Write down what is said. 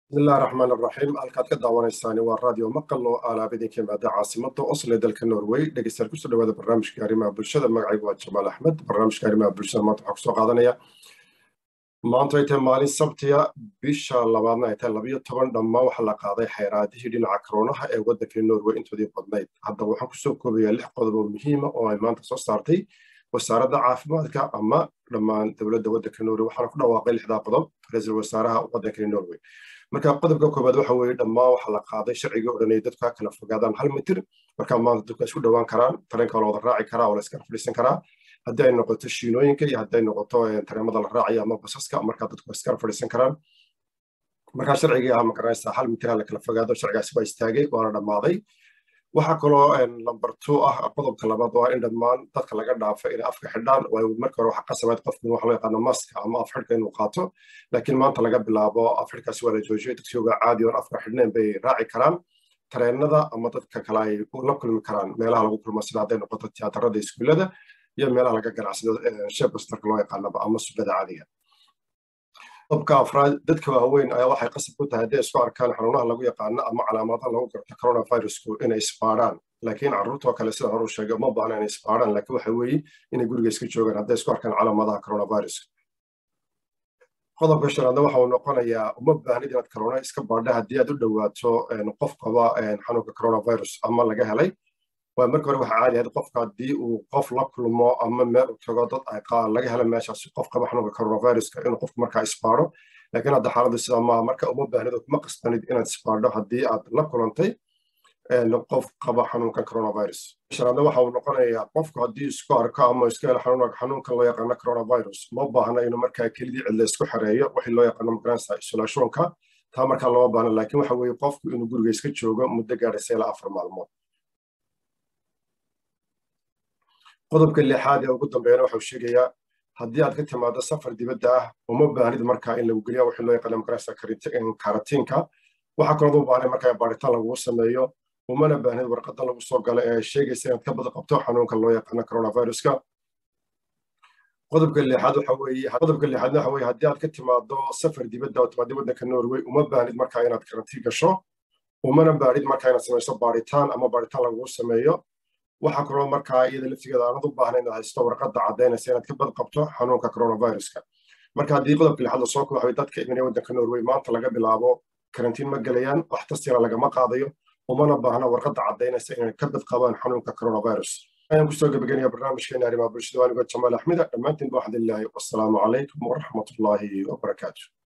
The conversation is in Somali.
bismillahi raxmaan raxiim halkaad ka daawanaysaani waa radio maqal oo alaab idinka yimaada caasimada oslo ee dalka norway dhegeystayaal kusoo dhawaada barnaamijka arrimaha bulshada magacaygu waa jamaal axmed barnaamijka arrimaha bulshada maanta waxaa kusoo qaadanaya maanta ay tahay maalin sabtiya bisha labaadna ay tahay labayo toban dhammaan waxaa la qaaday xayraadihii dhinaca koroonaha ee waddanka norway intoodii badnayd haddaba waxaan kusoo koobayaa lix qodob oo muhiima oo ay maanta soo saartay wasaaradda caafimaadka ama dhammaan dowladda waddanka norway waxaana ku dhawaaqay lixdaa qodob ra-iisul wasaaraha waddanka norway marka qodobka koobaad waxa weeye dhammaan waxaa la qaaday sharcigii o dhan ay dadku ka kala fogaadaan hal mitir marka maanta dadku isku dhowaan karaan tareenka waa la wada raaci karaa oo la iskala fadhiisan karaa haddii ay noqoto shiinooyinka iyo haddii ay noqoto tareemada la raacayo ama basaska marka dadku iskala fadhiisan karaan marka sharcigii ah magaranaysa hal mitir la kala fogaado sharcigaasi waa istaagay waana dhammaaday waxaa kaloo lamber two ah qodobka labaad waa in dhammaan dadka laga dhaafo inay afka xidhaan waayo marka hore waxaa qasabayd qofku waxa loo yaqaano maska ama af xidhka inuu qaato laakiin maanta laga bilaabo af xidhkaasi waa la joojiyay dadkiyooga caadi oon afka xidhnayn bay raaci karaan tareenada ama dadka kale ay la kulmi karaan meelaha lagu kulmo sida hadday noqoto tiyaatarada iskuullada iyo meelaha laga ganacsado shebastarka loo yaqaanaba ama subbada caadiga qodobka afraad dadka waaweyn ayaa waxay qasab ku tahay hadday isku arkaan xanuunaha lagu yaqaano ama calaamadaha lagu garto coronavirusku inay isbaadhaan laakiin carruurtoo kale sida hore u sheegay uma baahna inay isbaadhaan laakiin waxa weeye inay guriga iska joogaan hadday isku arkaan calaamadaha coronaviruska qodobka shanaadna waxa uu noqonayaa uma baahnid inaad corona iska baadha haddii aad u dhowaato qof qaba xanuunka coronavirus ama laga helay waa marka hore waxaa caadi ahayd qofka haddii uu qof la kulmo ama meel u tago dad ay laga helo meeshaasi qof qaba xanuunka coronaviruska inuu qofku markaa isbaadho laakiin hadda xaaladdu sidaa maaha marka uma baahnid oo kuma qasbanid inaad isbaadho haddii aad la kulantay qof qaba xanuunka coronavirus shanaadna waxa uu noqonayaa qofku haddii isku arko ama isku helo xanuunkan loo yaqaano coronavirus ma baahna inuu markaa kelidii cidla isku xereeyo wixii loo yaqaano magaranaysa isolationka taa markaa lama baahna laakiin waxa weeye qofku inuu guriga iska joogo muddo gaadhaysa ilaa afar maalmood qodobka lixaad ee ugu dambeeyana waxau sheegayaa haddii aad ka timaado safar dibadda ah uma baahnid markaa in lagu geliya wixii loo yaqaano magaranaysa karatiinka waxaa kaloo u baahnay markaa baaritaan lagugu sameeyo umana baahnid warqada lagu soo galo ee sheegaysa inaad ka bad qabto xanuunka loo yaqaano coronaviruska qodobka lixaad waxa weeye qodobka lixaadna waxa weeye haddii aad ka timaado safar dibadda oo timaado waddanka norway uma baahnid markaa inaad karantiin gasho umana baahnid markaa inaad samayso baaritaan ama baaritaan lagugu sameeyo waxaa kaloo markaa iyada laftigeeda aanad u baahnayn inaad haysto warqadda caddaynaysa inaad ka bad qabto xanuunka coronaviruska marka haddii qodobka lixaad lasoo kooxay dadka iminaya waddanka norway maanta laga bilaabo karantiin ma gelayaan wax tastina lagama qaadayo umana baahna warqadda caddaynaysa inay ka bad qabaan xanuunka coronavirus ayaan kusoo gebaganayaa barnaamijkeena arrimaha bulshada waanigo jamaal axmida dhammaantiin ba waxdilaahi wassalaamu calaykum waraxmatullaahi wabarakaatu